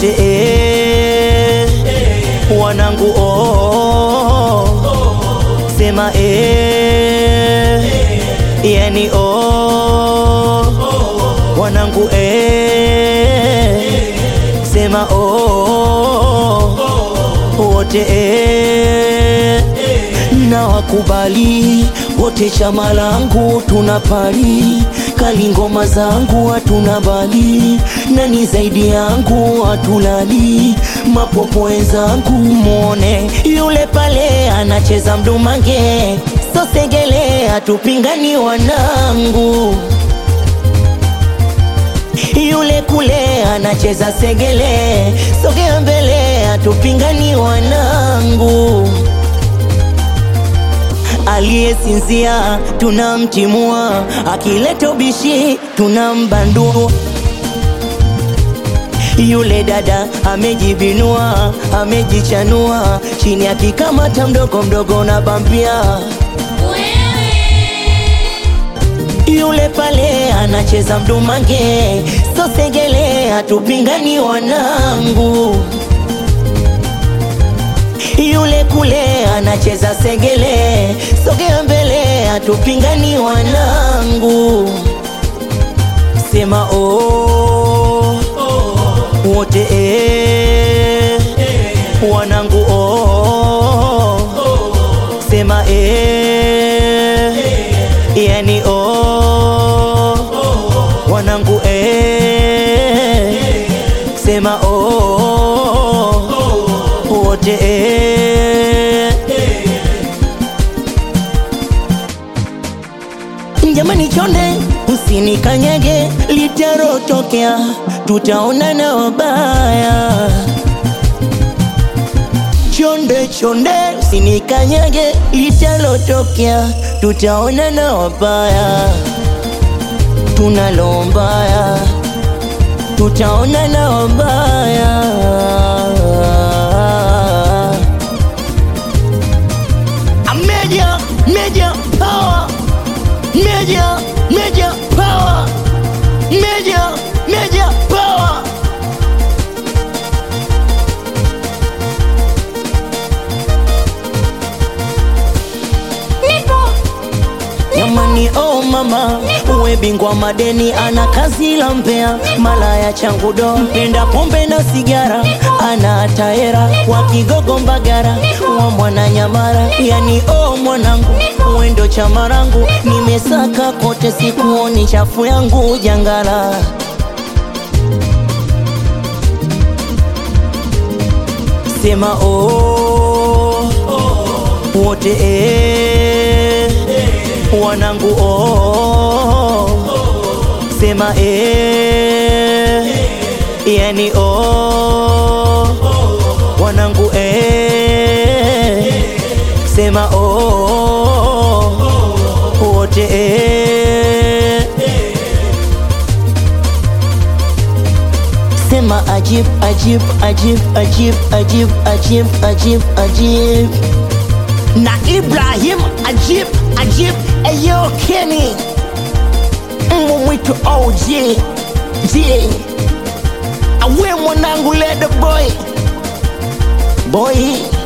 wote eh, wanangu oh, sema eh, yani oh, wanangu eh, sema oh, wote eh, na wakubali wote chama langu tunapali kali ngoma zangu hatuna bali nani zaidi yangu hatulali mapopo wenzangu mwone yule pale anacheza mdumange sosegele hatupingani wanangu yule kule anacheza segele sogea mbele hatupingani wanangu aliyesinzia tunamtimua, akileta ubishi tunambandua. Yule dada amejibinua, amejichanua, chini akikamata mdogo mdogo na bambia. Yule pale anacheza mdumange, sosegele, hatupingani wanangu yule kule anacheza segele, sogea mbele, hatupingani wanangu, sema oh, wote eh, wanangu oh, sema eh, yani oh, wanangu eh, sema oh, wote eh. Jamani chonde, usinikanyage, litarotokea, tutaonana wabaya. Chonde chonde, usinikanyage, litarotokea, tutaonana wabaya. Tunalo mbaya, tutaonana wabaya. A Major, major power. Major, major power. Major, major power. Jamani, oh mama, uwe bingwa madeni, ana kazi la mpea, malaya changu do, mpenda pombe na sigara, ana taera wa Kigogo Mbagara, wa mwana Nyamara, yani oh mwanangu, uendo chama rangu, nimesaka kote, sikuoni chafu yangu jangala. Sema oh, wote eh, wanangu oh, sema eh, yani oh, wanangu eh, sema oh, wote eh, sema ajib ajib ajib ajib ajib ajib ajib ajib na Ibrahim ajib ajib eyo Kenny mbwa mwitu OG J awe mwanangu lede boy boy